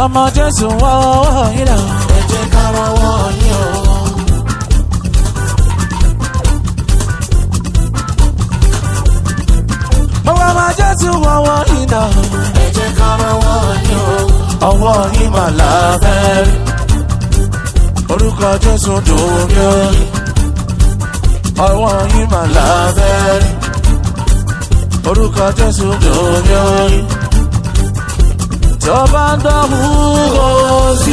ọmọ jésù wọ́wọ́ yín náà. ẹ jẹ́ ká rọwọ́ yín o. gbogbo ọmọ jésù wọ́wọ́ yín náà. ẹ jẹ́ ká rọwọ́ yín o. ọwọ́ yín mà lábẹ́ rí. orúkọ jésù dùn mí ó. ọwọ́ yín mà lábẹ́ rí. orúkọ jésù dùn mí ó. tó bá ń dọ̀hún kó sí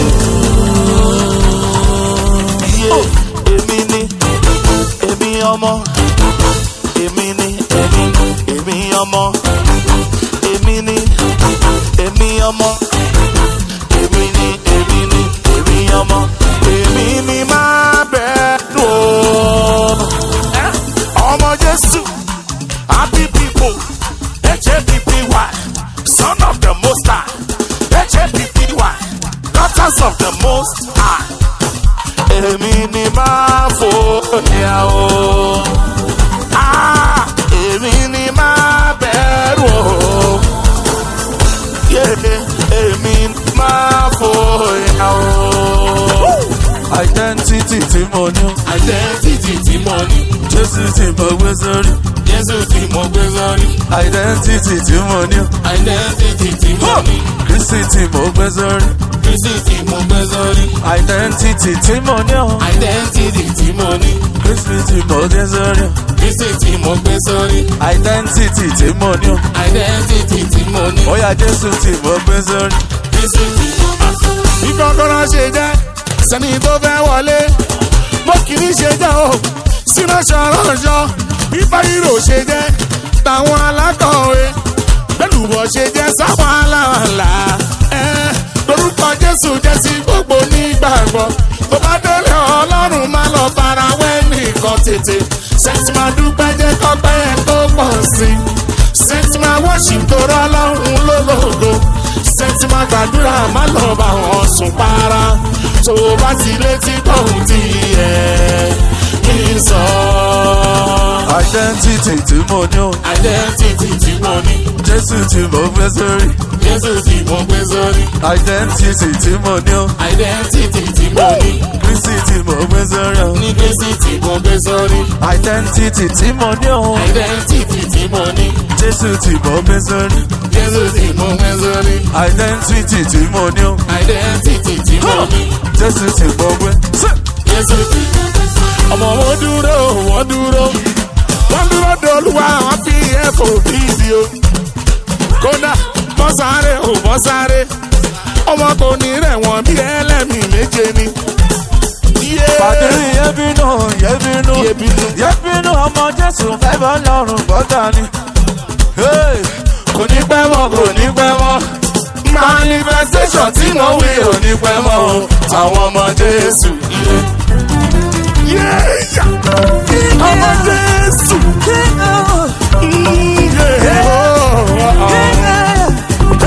Iye èmi ni èmi ọmọ èmi ni èmi èmi ọmọ èmi ni èmi ọmọ èmi ni èmi ni èmi ọmọ èmi ni máa bẹ̀rù o. ọmọ Jésù happy people HAPPY son of the most high HAPPY daughters of the most high èmi ni máa fòyà o. Ah, èmi ni máa bẹ̀rù o. Yeah, èmi ni máa fòyà o. identity tí mo ní. Identity tí mo ní, jésù tí mo gbé sórí. Jésù tí mo gbé sórí. identity tí mo ní. Identity tí mo ní, kristi tí mo gbé sórí. Kristi tí mo gbé sórí. identity tí mo ní. Identity tí mo ní, kristi tí mo gbé sórí. Kristi tí mo gbé sórí. identity tí mo ní. Identity tí mo ní. Oya Jésù tí mo gbé sórí. bí kọ́kọ́rọ́ ṣe jẹ́ sẹ́ni tó fẹ́ wọlé bó kìíní ṣe jẹ́ o sínú ṣọ̀rọ̀ṣọ̀ bí báyìírò ṣe jẹ́ táwọn alákọ̀wé gbẹ̀lúbọ̀ ṣe jẹ́ sáwọn aláàlá ẹ̀ lórúkọ Jésù jẹ́ sí gbogbo nígbàgbọ́ tó bá délé Ọlọ́run má lọ fara wẹ́ nìkan tètè sẹ́ńtì máa dúpẹ́ jẹ́ kọ́pẹ́ ẹ̀ tó pọ̀ sí sẹ́ńtì máa wọ́ṣì tó rọ́ Ọlọ́run lólógo sẹ́ńtì máa gbàdúrà má lọ bá wọn sùn para tó o bá ti létí tóun ti yẹ kí n sọ. identity tí mo ní. identity tí mo ní Jésù tí mo gbé sórí. Jésù tí mo gbé sórí identity tí mo ní. identity tí mo ní kristi tí mo gbé sórí. ní Kristi tí mo gbé sórí identity tí mo ní. identity tí mo ní Jésù tí mo gbé sórí. Jésù tí mo gbé sórí identity tí mo ní. identity tí mo ní Jésù tí mo gbé. Jésù tí ọmọ wọn dúró wọn dúró wọn dúró dolúwa wọn fi ẹ̀fọ́ fídíò kódà bọ́ sáré ò bọ́ sáré ọmọ kò ní rẹ̀ wọ́n bí ẹlẹ́mìí méje ni. Yeah. Pàdérí yẹ́bínú yẹ́bínú Yẹ́bínú. yẹ́bínú ọmọ Jésù fẹ́ bọ́ lọ́rùn gbọ́dá ni. Hey! kò ní pẹ́ mọ́ kò ní pẹ́ mọ́ manifestation tí mo wí ò ní pẹ́ mọ́ o àwọn ọmọ Jésù. Yeah. Yeah. ọmọ Jésù. Mm, yeah. Oh, oh, oh.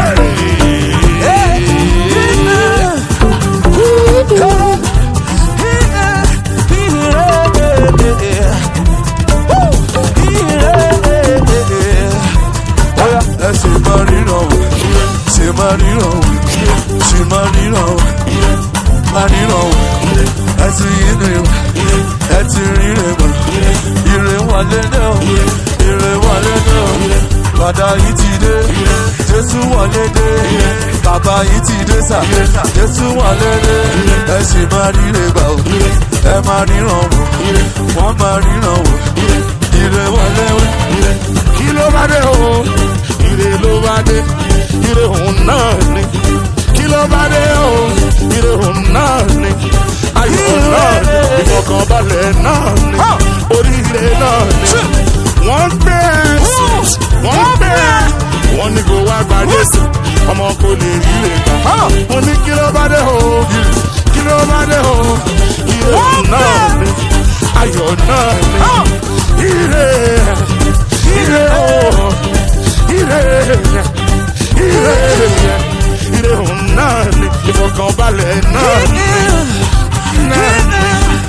Oya, ẹ ṣe máa ríran wò, ṣe máa ríran wò, ṣe máa ríran wò, máa ríran wò, ẹ ti yín rè wò, ẹ ti rí rè wò, ire wà lédè o, ire wà lédè o, bàdà yìí ti dé, Jésù wà lédè, bàbá yìí ti dé sà, Jésù wà lédè, ẹ ṣe máa ríre gbà o, ẹ máa ríran wò, wọ́n máa ríran wò, ire wà léwé. kí ló bá dé o ire ló bá dé ire òun náà ni kí ló bá dé o ire òun náà ni ayọ̀ náà ni ìfọkànbalẹ̀ náà ni oríire náà ni wọ́n gbé ẹ̀sìn wọ́n gbé ẹ̀ wọ́n ní kó wá gba Jésù ọmọ kò lè ríre gbà wọ́n ní kí ló bá dé o kí ló bá dé o ire òun náà ni ayọ̀ náà ni ire ire o ire ire ire òun náà ni ìfọkànbalẹ̀ náà ni náà ni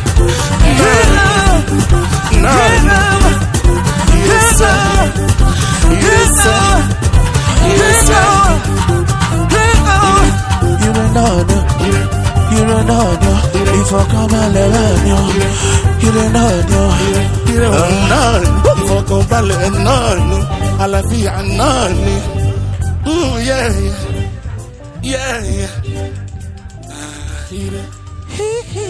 náà ni yẹsẹ yẹsẹ yẹsẹ. Ire ìfọ̀kànbalẹ̀ náà ni àlàáfíà náà ni. Mm, yeah, yeah. Yeah, yeah. Ah, ire.